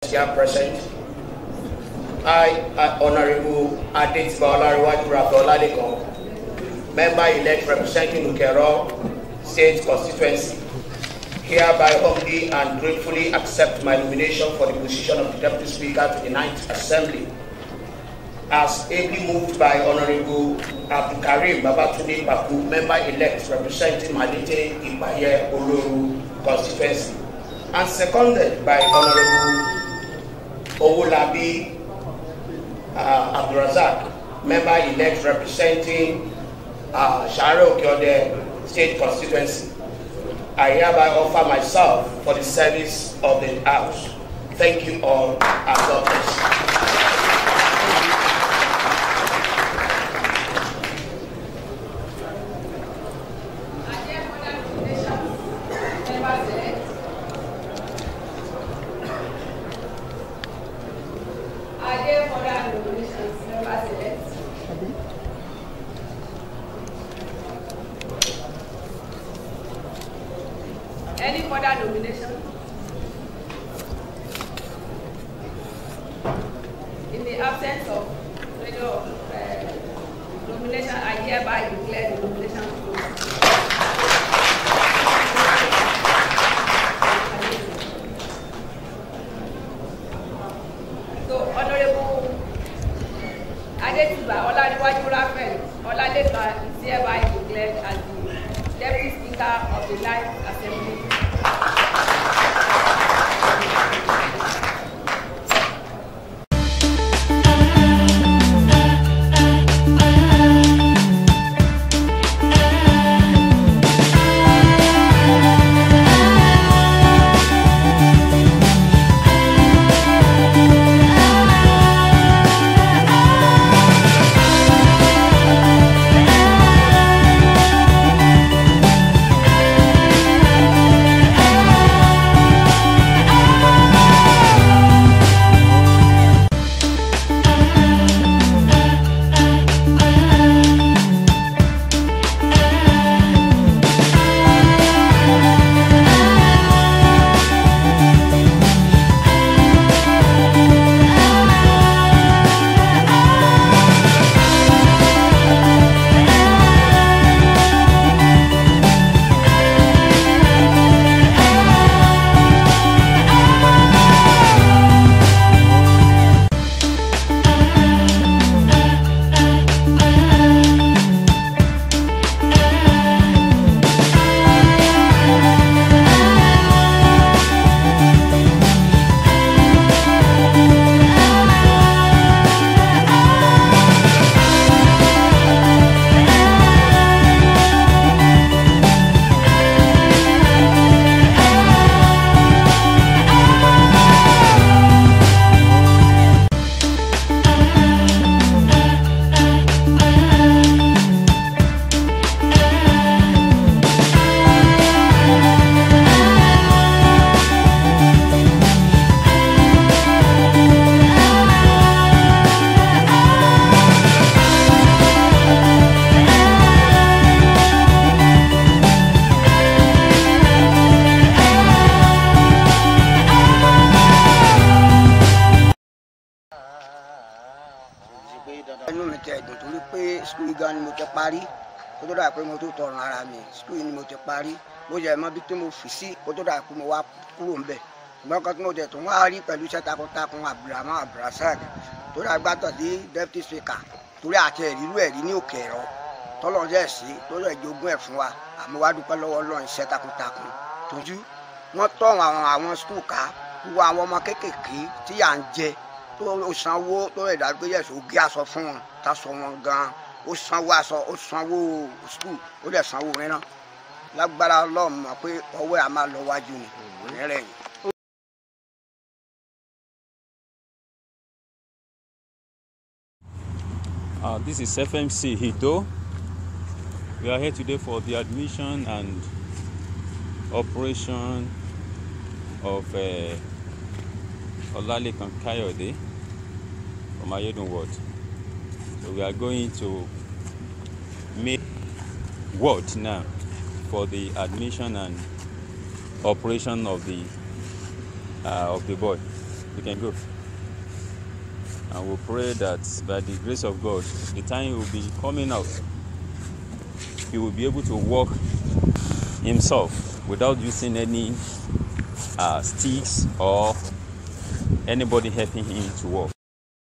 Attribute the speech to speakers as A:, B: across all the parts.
A: here present. I, uh, Honorable Adetiba Olariwaju Rafa Olalekan, member-elect representing Ukero State Constituency, hereby humbly and gratefully accept my nomination for the position of the Deputy Speaker to the Ninth Assembly. As ably moved by Honorable Abdulkarim Babatunde Baku, member-elect representing Malete Ibaye Oloru Constituency, and seconded by Honorable Owolabi uh, Abdulrazak, member-elect representing uh, Share Okeode State Constituency. I hereby offer myself for the service of the House. Thank you all, and God bless.
B: Are there further nominations, members elect? Any further nomination? In the absence of any of uh, nomination, I hereby declare the nomination closed. So Honorable Adetiba Oladiwaju Raphael Olalekan is hereby declared as the Deputy Speaker of the Ninth Assembly.
C: inú mi tẹ ẹ̀dùn torí pé skul yìí gan ni mo ti parí kó tó dà pé mo tó tọrùn ara mi skul yìí ni mo ti parí mo jẹ mọ bí tí mo fi sí kó tó dà pé mo wá kúrò ń bẹ ṣùgbọ́n kan tí mo tẹ̀ tó wá rí pẹ̀lú iṣẹ́ takuntakun abdulrahman abdulrasaq tó dà gbàtọ̀ sí deputy speaker torí àti ẹ̀rírú ẹ̀rí ní òkè ẹ̀rọ tọ́lọ́ jẹ́ sí tó lè jogún ẹ̀ fún wa àmọ́ wá dúpẹ́ lọ́wọ́ ọlọ́run iṣẹ́ takuntakun tójú wọ́n tọ́ àwọn àwọn skul ká wọ àwọn ọmọ kéékèèké tí yà ń jẹ tó o sanwó tó lè dájú pé yẹsùn ó gé aṣọ fún wọn tá sọ wọn gan ó sanwó aṣọ ó sanwó skul ó lè sanwó mìíràn lágbára ọlọ́run mọ̀ pé ọwọ́ ẹ̀ á máa lọ wájú ni nírẹ̀ yìí.
D: Uh, this is FMC Hito. We are here today for the admission and operation of uh, Olalekan Kayode from Ayedun Ward. So we are going to make word now for the admission and operation of the uh, of the boy. You can go. And we pray that by the grace of God, the time he will be coming out, he will be able to walk himself without using any uh, sticks or anybody helping him to walk.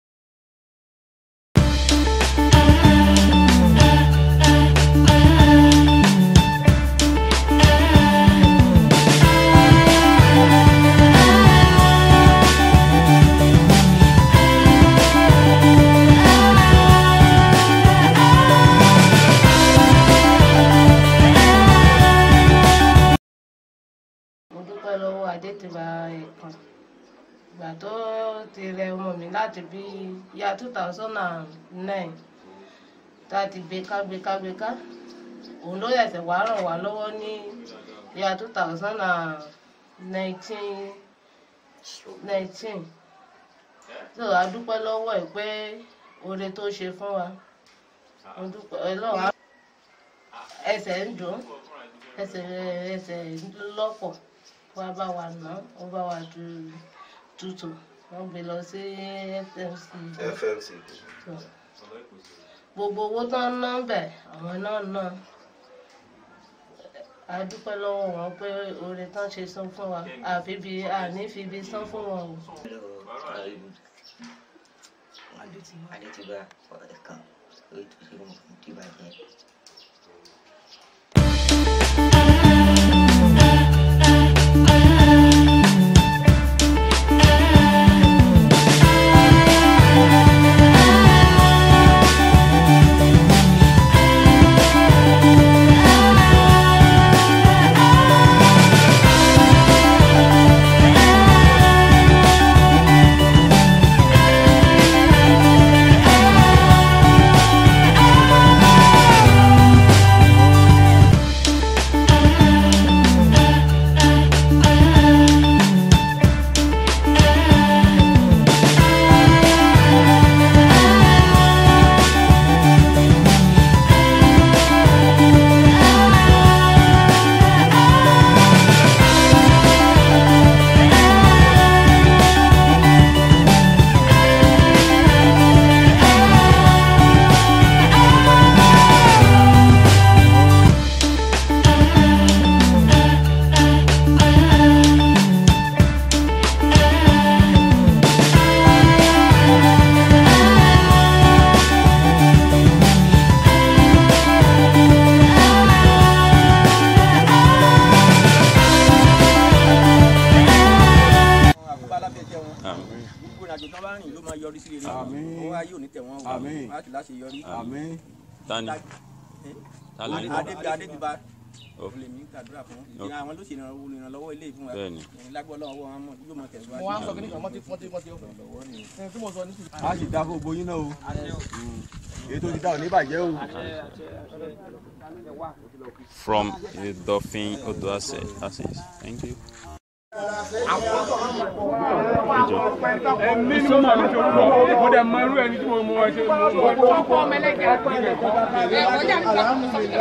E: mo dúpẹ́ lọ́wọ́ adétìbá ẹ̀kan ìgbà tó ti rẹ ọmọ mi láti bí ya two thousand and nine tá a ti gbé ká gbé ká gbé ká òun ló ṣẹ̀ṣẹ̀ wá ràn wá lọ́wọ́ ní ya two thousand and nineteen nineteen so a dúpẹ́ lọ́wọ́ ẹ̀ pé oore tó ṣe fún wa mo dúpẹ́ ọlọ́run á- ẹsẹ̀ ń dùn ẹsẹ̀ ẹsẹ̀ ń lọ́pọ̀ wá bá wa ná ó bá wa tu tutù wọ́n gbé lọ sí fmc
F: fmc
E: tó gbogbo owó tó ń ná bẹ̀ àwọn náà ná a dúpẹ́ lọ́wọ́ wọn pé oore tán ṣe san fún wa àfi bí àní fi ibi san fún wọn o.
G: adétìbá ẹ̀kan èyí tó ṣe mọ̀ fún tìbàjẹ́.
H: àkóbá alábẹ́jẹ́ wọn
D: Àmín.
H: gbogbo ìrìnàjò tán bá rìn ló máa yọrí sí rere
F: Àmín.
H: owó ayé ò ní tẹ̀ wọ́n
F: Àmín.
H: wọ́n á ti láṣẹ yọrí.
F: àmín
D: Tani? Tani?
H: adébí adébíbá
D: Oh.
H: olè mi gbàdúrà fún
D: Oh.
H: ìdí àwọn ló ṣe ìrànlọ́wọ́ ìrànlọ́wọ́ ilé ìfún wa
D: Bẹ́ẹ̀ni.
H: ẹ̀yin lágbọ́ lọ́wọ́ wọn mọ̀ yóò máa tẹ̀síwájú.
I: mo wá ń sọ kí nìkan mọ́tí mọ́tí mọ́tí lọ́wọ́ ni tí mo sọ nísìnyí.
F: a sì dá fún gbogbo yín náà o èyí tó ti dá ò ní bàjẹ́ o.
D: From the Dolphin Odoase. Access. Thank you.
I: ẹ̀mí ni mo máa ń ṣe orúkọ mo dẹ̀ mọ irú ẹni tí mo mọ ẹ ṣe mo mọ.
B: ọkọ ọmọ ẹlẹgẹ ẹ ọjà mi sọ fún mi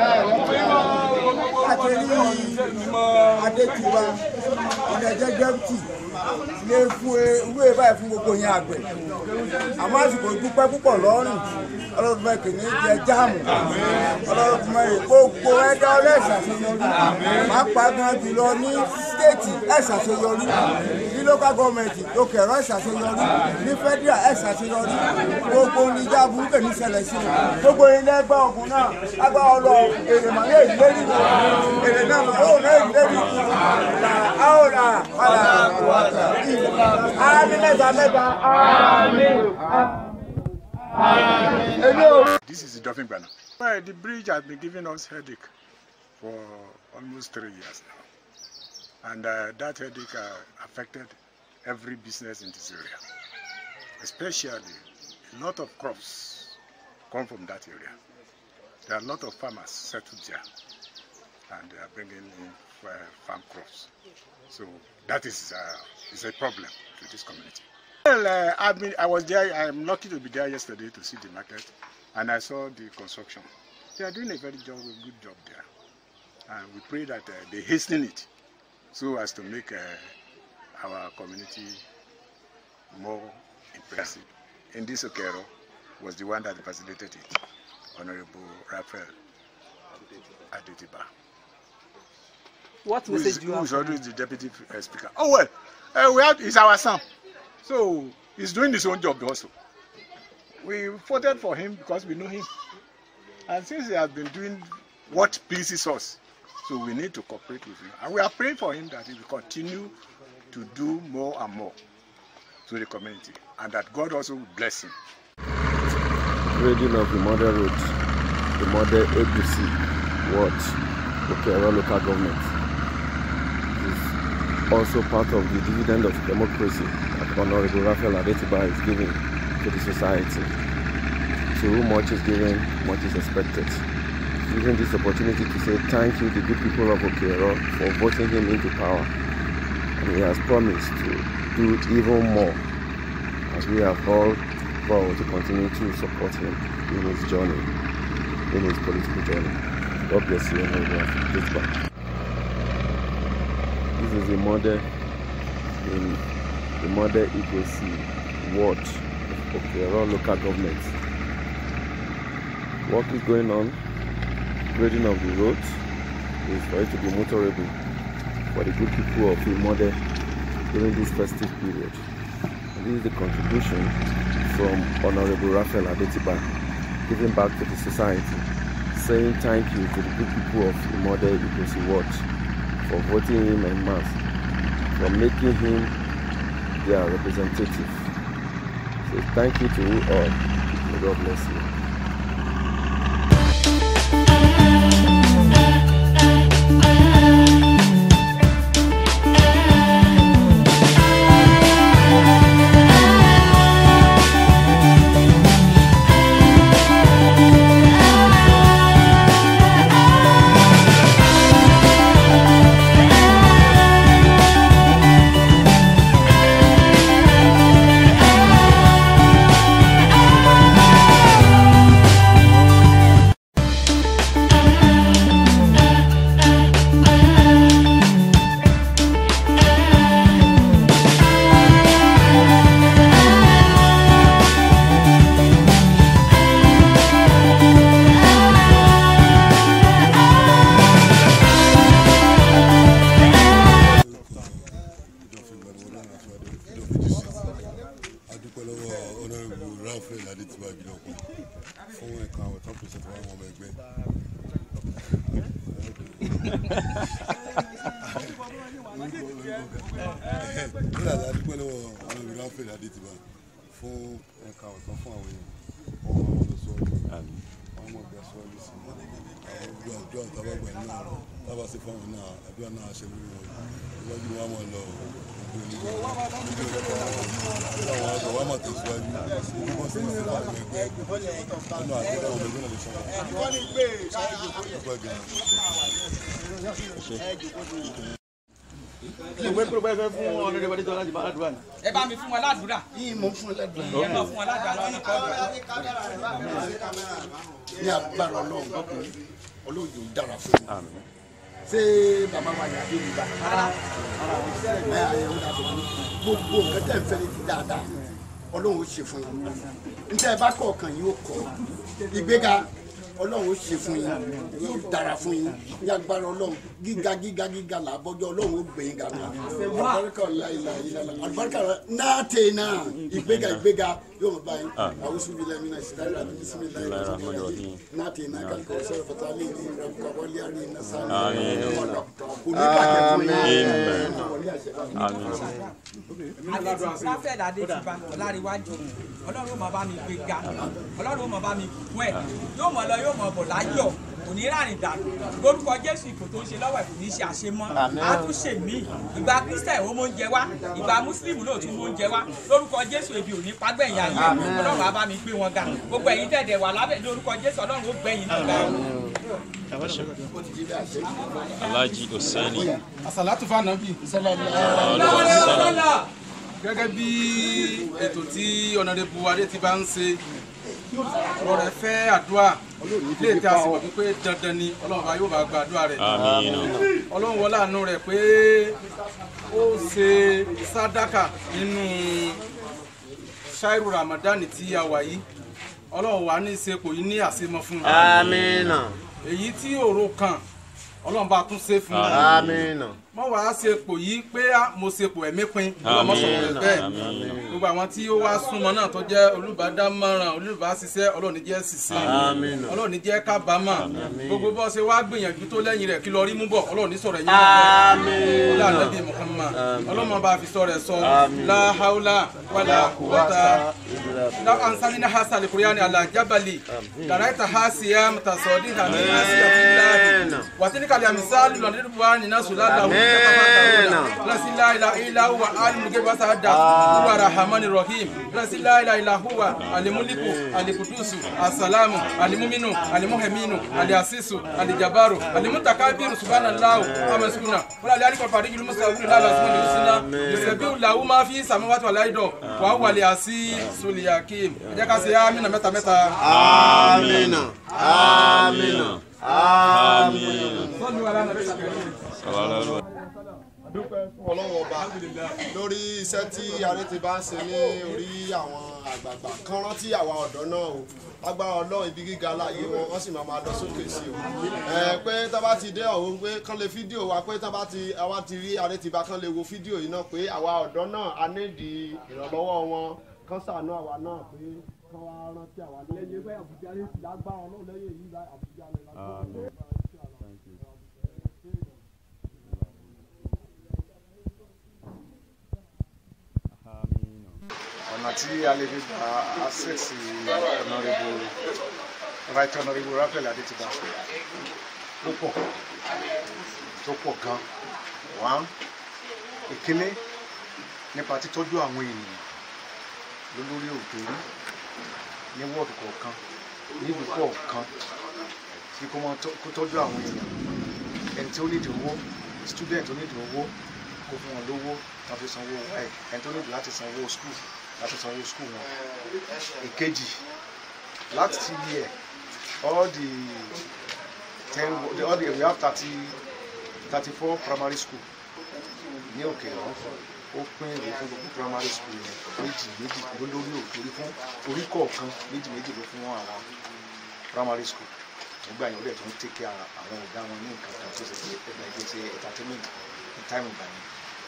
C: adétiwa ìdẹ̀jẹ́ gbẹ́mtì lè fún ewé báyìí fún gbogbo yẹn àgbẹ̀ àmọ́ àsìkò dúpẹ́ púpọ̀ lọ́rùn ọlọ́run fẹ́ kìíní jẹ jáàmù ọlọ́run fẹ́ gbogbo ẹ̀dá ọlẹ́sà ṣàṣeyọrí máa pa gan jùlọ ní stéètì ẹ̀ ṣàṣeyọrí ní local government lókè ẹ̀rọ ẹ̀ ṣàṣeyọrí ní federal ẹ̀ ṣàṣeyọrí gbogbo oníjà burúkú ní ṣẹlẹ̀ sí i gbogbo ilé ẹgbẹ́ ọ̀gùn náà agbára ọlọ èrè màá yé ìlérí èrè náà màá yóò náà ìlérí là á ó rà padà àmì mẹ́ta mẹ́ta àmì.
J: This is the Dolphin Banner. Well, the bridge has been giving us headache for almost three years now. And uh, that headache uh, affected every business in this area. Especially, a lot of crops come from that area. There are a lot of farmers settled there. And they are bringing in uh, farm crops. So that is, uh, is a problem to this community. Well, uh, I mean, I was there. I am lucky to be there yesterday to see the market, and I saw the construction. They are doing a very job, a good job there, and we pray that uh, they hasten it so as to make uh, our community more impressive. In this Okero was the one that facilitated it, Honorable Raphael Adetiba.
H: What
J: who is,
H: message do you
J: who
H: have?
J: is always the deputy uh, speaker. Oh well, uh, we have, he's our son, so he's doing his own job also. We voted for him because we know him, and since he has been doing what pleases us, so we need to cooperate with him, and we are praying for him that he will continue to do more and more to the community, and that God also will bless him.
K: grading of the model road, the model APC ward, Okero local government is also part of the dividend of democracy that Honorable Raphael Adetiba is giving to the society. To whom much is given, much is expected. Using this opportunity to say thank you to the good people of Okero for voting him into power. And he has promised to do even more as we have all vowed to continue to support him in his journey, in his political journey. God bless you, Honorable Adetiba. This is the model in the model Igosi ward of Okero local government. Work is going on, grading of the roads is for it to be motorable for the good people of the model during this festive period. And this is the contribution from Honorable Raphael Adetiba giving back to the society, saying thank you to the good people of the model Igosi ward for voting him en masse, for making him their representative. So thank you to you all. May God bless you.
L: adúpẹ́ lọ́wọ́ honourable raphael adétìbá ìbílọ̀kùn fún ẹ̀ka àwọn tó ń pèsè fún àwọn ọmọ ẹgbẹ́. nígbà tí adúpẹ́ lọ́wọ́ honourable raphael adétìbá fún ẹ̀ka ọ̀tọ̀ fún àwọn èèyàn wọ́n máa wọ́n lọ sọ ọ́ wọ́n máa gbà sọ ọ́ lọ́sí àwọn gbogbo àdúrà tábàgbà nínú àrùn tábà sí fún àwọn náà àdúrà náà ṣe lórí wọn iwájú wọn á máa lọ àwọn àgbà wa máa tẹ̀síwájú gbogbo sí ní ìlú àwọn ẹgbẹ́ nínú àdúrà àwọn ẹgbẹ́ náà lè sọ wọn. ọgbà gan.
H: ìwé pé bẹ́ẹ̀ fẹ́ fún ọ̀nà ìrẹ́wẹ́dẹ́ tó láti bá aládùúrà ni.
M: ẹ bá mi fún wọn ládùúrà.
C: yìí mo fún lẹ́dùn.
M: ẹ máa fún wọn ládùúrà lọ́nà kọ́ọ̀dù.
C: ní agbára ọlọ́run ọlọ́run yóò dára fún mi. ṣé bàbá wa yà á dé nígbà. ẹ ẹ ó dà fún mi. gbogbo nǹkan tẹ̀ ń fẹ́ ní ti dáadáa ọlọ́run ó ṣe fún yín. níta ẹ bá kọ̀ọ̀kan yóò kọ̀ ìgbéga ọlọ́run ó ṣe fún yín yóò dára fún yín ní agbára ọlọ́run gíga gíga gíga làbọ́jọ́ ọlọ́run ó gbẹ̀yìn gàmà àlùbáríkà ọ̀làìlà ìlànà àlùbáríkà náà tè náà ìgbéga ìgbéga yóò mọ̀ báyìí àwọn sùn bíi lẹ́mìnà ìsìtáyà àti bísímìlá ìrọ̀lẹ́ náà tè náà kàlùkò sọ̀rọ̀ fàtàlì ní ìrọ̀kọ̀ wọlé àrí iná sáré ọ̀dọ̀ kò ní bàjẹ́ fún yín.
M: ráfẹ́ẹ̀dì adétìbá ọ̀làríwájú ọlọ́run ó máa bá mi gbé ga ọlọ́run ó máa bá mi kún ẹ̀ yóò mọ̀ lọ yóò mọ̀ bọ̀ láyọ̀ kò ní rárìn dànù lórúkọ jésù ìkò tó ń ṣe lọ́wọ́ ẹ̀ kò ní ṣe àṣemọ́ á tún ṣe mí ìgbà kírísítẹ̀ ó mọ oúnjẹ wá ìgbà mùsùlùmí náà tún mọ oúnjẹ wá lórúkọ jésù ebi ò ní pagbẹ̀yìn ayé ọlọ́run á bá mi gbé wọn ga gbogbo ẹ̀yin tẹ̀dẹ̀ wà lábẹ́ lórúkọ jésù ọlọ́run ó gbẹ̀yìn náà ga
D: Alhaji Hussaini.
N: àsàlátù fànàbì. gẹ́gẹ́ bí ètò tí ọ̀nàdẹ́bù adé ti bá ń ṣe ọ̀rọ̀ rẹ̀ fẹ́ àdúrà ilé tí a sì mọ̀ wípé dandan ni ọlọ́run bá yóò bá gba àdúrà rẹ̀
D: Àmín.
N: ọlọ́run wọlé àánú rẹ̀ pé ó ṣe sádàkà nínú ṣáírù ramadan tí a wà yìí ọlọ́run wà ní ìsepò yìí ní àṣemọ fún un.
O: Àmín.
N: èyí tí òro kan ọlọ́run bá tún ṣe fún un.
O: Àmín.
N: mọ wàá ṣepò yìí pé mo ṣepò ẹ̀mí pin ọlọ́mọ sọ̀rọ̀ rẹ̀ bẹ́ẹ̀ gbogbo àwọn tí ó wá súnmọ́ náà tó jẹ́ olùbádámọ̀ràn olùbáṣiṣẹ́ ọlọ́run ní jẹ́ ṣiṣẹ́
O: Àmín.
N: ọlọ́run ní jẹ́ kábàámọ̀ gbogbo bó ṣe wá gbìyànjú tó lẹ́yìn rẹ̀ kí lọ rí mú bọ̀ ọlọ́run ní sọ̀rọ̀ ẹ̀yìn
O: Àmín.
N: ọlọ́run ànábì Muhammad ọlọ́run bá fi sọ̀rọ̀ ẹ̀ sọ
O: Àmín.
N: la haula wala quwwata لو أنزلنا هذا القرآن على جبل لرأيتها صيام تصديقا من خشية الله وتلك الأمثال نضربها للناس لعلهم يتفكرون لا إله إلا إلا هو عالم الغيب والشهادة هو الرحمن الرحيم لا إله إلا إلا هو الملك القدوس السلام المؤمن المهيمن العزيز الجبار المتكبر سبحان الله أما يسكن ولا ذلك الفريق المستقيم لا لازم الحسنى يسبح له ما في السماوات والأرض وهو العزيز الحكيم ẹ jẹ́ ká ṣe amínà mẹ́ta mẹ́ta.
O: Amina. Amina. Amina.
N: sọ́ni wà lánàá bẹ́ẹ̀ sàkẹ́yìn.
P: dúpẹ́ fún ọlọ́run ọba lórí iṣẹ́ tí aré ti bá ń ṣe ní orí àwọn àgbààgbà kan rántí àwa ọ̀dọ́ náà o agbára ọlọ́run ibi gíga láàyè wọn wọ́n sì máa máa lọ sókè sí o ẹ pé tá bá ti dé ọ̀hún pé kán lè fídíò wa pé tá bá ti àwa ti rí aré ti bá kán lè wo fídíò yìí náà pé àwa ọ̀dọ́ náà a nídìí ìrànlọ́wọ́ wọn kán ṣàánú àwa náà pé kán wá rántí àwa náà. lẹ́yìn pé àbújá ní lágbára ọlọ́run lẹ́yìn yìí àbújá lè lágbára.
J: ọ̀nà tí a lè fi gba access honourable right honourable Raphael Adétìbá ó pọ̀ tó pọ̀ gan one ìkíní nípa títọ́jú àwọn ènìyàn lólórí òtòrí ní wọ́ọ̀dù kọ̀ọ̀kan nílùú kọ̀ọ̀kan tí kò mọ kó tọ́jú àwọn èèyàn ẹni tí ó nídìí owó student tó nídìí owó kó fún wọn lówó tó fi sanwó ẹ̀ ẹni tó nídìí láti sanwó school láti sanwó school wọn ìkejì last year all the ten all the we have thirty thirty four primary school ní òkè ọ̀hún ó pín ìwé fún gbogbo primary school yẹn méjì méjì ló lórí òtórí fún orí kọ̀ọ̀kan méjì méjì ló fún àwọn primary school nígbà yẹn ó dẹ̀ tó ń take care àwọn ọ̀gá wọn ní nǹkan kan tó ṣe pé ẹgbẹ́ ẹgbẹ́ ṣe entertainment ní time ìgbà yẹn.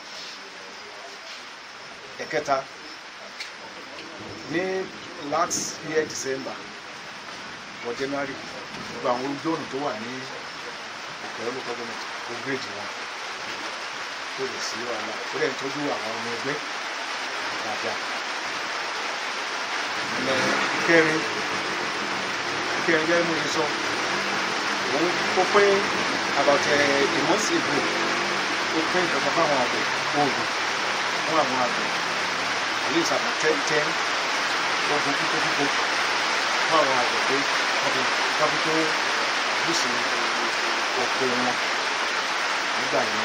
J: ẹ̀kẹta ní last year December or January gbogbo àwọn ojú ọ̀nà tó wà ní ìpẹ̀rẹ̀ local government ó grade wọn kó lè sí wàhálà ó dẹ̀ ń tọ́jú àwọn ọmọ ẹgbẹ́ dáadáa. ìkẹrin ìkẹrin jẹ́ mo ṣe sọ òun ó pín about a month ago ó pín ìjọba fáwọn àgbẹ̀ oògùn fún àwọn àgbẹ̀ at least about ten ten oògùn kíkó kíkó fún àwọn àgbẹ̀ pé wọ́n fi wọ́n fi tó bùsì òkè wọn nígbà yẹn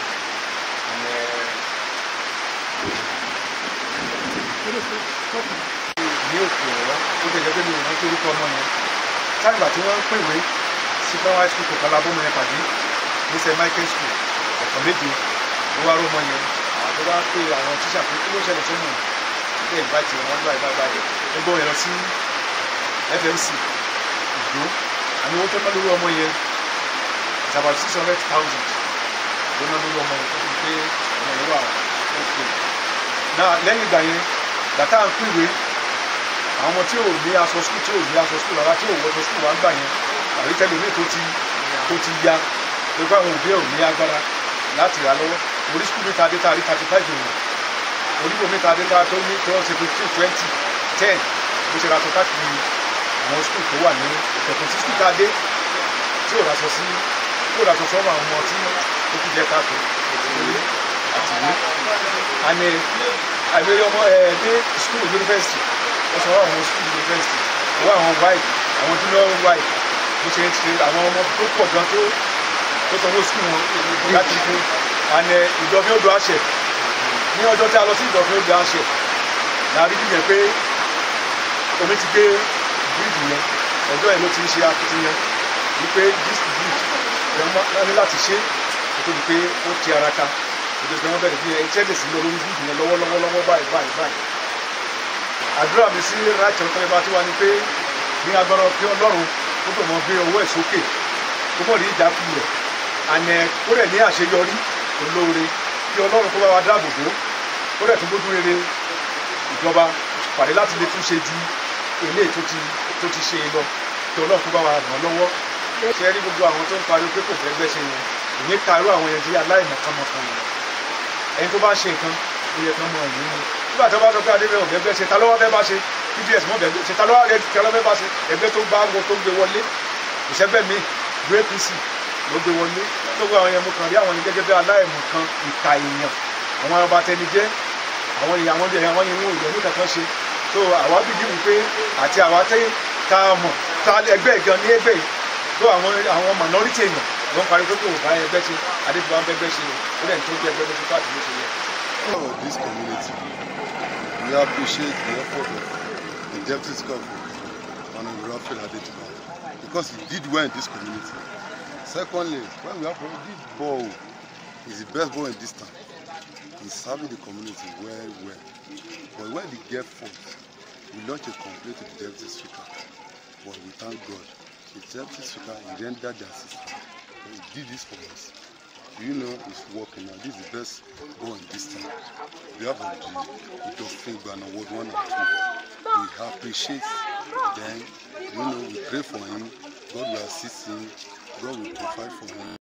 J: ní òkè ọ̀rọ̀ ó jẹjẹ pé mi ò rántí orúkọ ọmọ yẹn sáàgbà tí wọ́n ń pèwé sí primary school kò kọ́lá bọ́mọ yẹn pàdé ní st michael school ọ̀kan méje ló wá rọ́mọ yẹn àwọn tó wá pé àwọn tíṣà pé kí ló ṣẹlẹ̀ sọ́mọ ilé ìbáìtì wọn gbà ìbá báyìí ó gbọ́ yẹn lọ sí fmc ìdó àmì owó tó ná lórí ọmọ yẹn it's about six hundred thousand ló ná lórí ọmọ yẹn tó fi pé ọmọ yẹn wà ókè náà lẹ́yìn ìgbà yẹn gbàtà ń pèwé àwọn ọmọ tí ò ní aṣọ skul tí ò ní aṣọ skul rárá tí ò wọṣọ skul wá ń gbà yẹn àbí tẹlifíì tó ti tó ti ya pé àwọn òbí ẹ̀ ò ní agbára láti rà lọ́wọ́ orí skul mẹ́ta dé tá a rí thirty five èèyàn onígbò mẹ́ta dé tá a tó ní tó ṣe fifteen twenty ten bó ṣe ra aṣọ káàkiri àwọn skul tó wà ní ìpẹ̀kùn sí skul tá a dé tí ò raṣọ sí tí ò raṣọ sọ́mọ àwọn ọmọ tí ó kú jẹ́ káàkiri ìwé àti ìwé àmì àìmọye ọmọ ẹ̀ dé skul yunifásitì wọ́n sọ àwọn school university wọ́n àwọn white àwọn junior white bó ṣe ń ṣe àwọn ọmọ tó pọ̀ gan tó tó sanwó school wọn láti fún àná ìdọ̀fín odò àṣẹ ní ọjọ́ tí a lọ sí ìdọ̀fín odò àṣẹ láàrin bí yẹn pé omi ti gbé bíríìjì yẹn ọjọ́ yẹn ló ti ń ṣe akitiyan wípé this bridge wọ́n ní láti ṣe kó tó di pé ó ti ara ka kó tó di pé wọ́n bẹ̀rẹ̀ bí ẹ iṣẹ́ lè sí lọ lórí bíríìjì yẹn lọ́wọ́lọ́wọ́ báyìí báyìí báyìí
Q: àdúrà mi sí right ọ̀tọ̀ ẹ̀bá tí wà ní pé ní agbára pé ọlọ́run kó tó mọ gbé owó ẹ̀ sókè kó mọ̀ ní ìjà kulẹ̀ àná kó rẹ̀ ní àṣeyọrí olóore kí ọlọ́run kó bá wa dáàbò bò kó rẹ̀ tún gbójú rere ìjọba pàdé láti lè tún ṣe ju eléyìí tó ti tó ti ṣe lọ kí ọlọ́run kó bá wa ràn lọ́wọ́ ṣe rí gbogbo àwọn tó ń pariwo pé kò fẹ́ gbẹ́sẹ̀ yẹn ìní karú àwọn yẹn di aláìmọ̀kànmọ̀kàn yẹn ẹni tó bá ṣe nǹkan ó yẹ kán mọ ẹ̀yìn mu nígbà tó bá sọ pé adébẹ̀ ò fẹ́ ṣe ta ló wá fẹ́ bá ṣe pbs mọ̀ bẹ́ẹ̀ ṣe ta ló wá rẹ kí ọlọ́fẹ́ bá ṣe ẹgbẹ́ tó bá wọn tó gbé wọlé ìṣẹ́gbẹ́ mi gbé apc ló gbé wọlé tó gbé àwọn yẹn mo kàn rí àwọn yẹn gẹ́gẹ́ bí aláìmọ̀kan ìka èèyàn àwọn ọba tẹni jẹ́ àwọn yẹn àwọn yẹn àwọn yẹn wọn ò yẹ ní kankan ṣe so àwa bìbí wípé àti àwa tẹ́ tá a mọ̀ tá ẹgbẹ́ gan ní ẹgbẹ́ yìí tó àwọn àwọn minority èèyàn ló ń parí pé kò bá ẹgbẹ́ ṣe adébíwá ń bẹ́gbẹ́ ṣe ó dẹ̀ tó gbé ẹgbẹ́ ló ti káàkiri ṣe yẹ.
L: of this community we appreciate the effort of the deputy speaker of honourable raphael adetiba because he did well in this community secondly when we have this ball is the best ball in this town he serving the community well well but when he get fault we launch a complaint to the deputy speaker but we thank god the deputy speaker he rendered the assistance he did this for us you know it's working now this is the best ball in this town we have of the Dauphin Ghana Award one and two we appreciate them you know we pray for him God will assist him God will provide for him.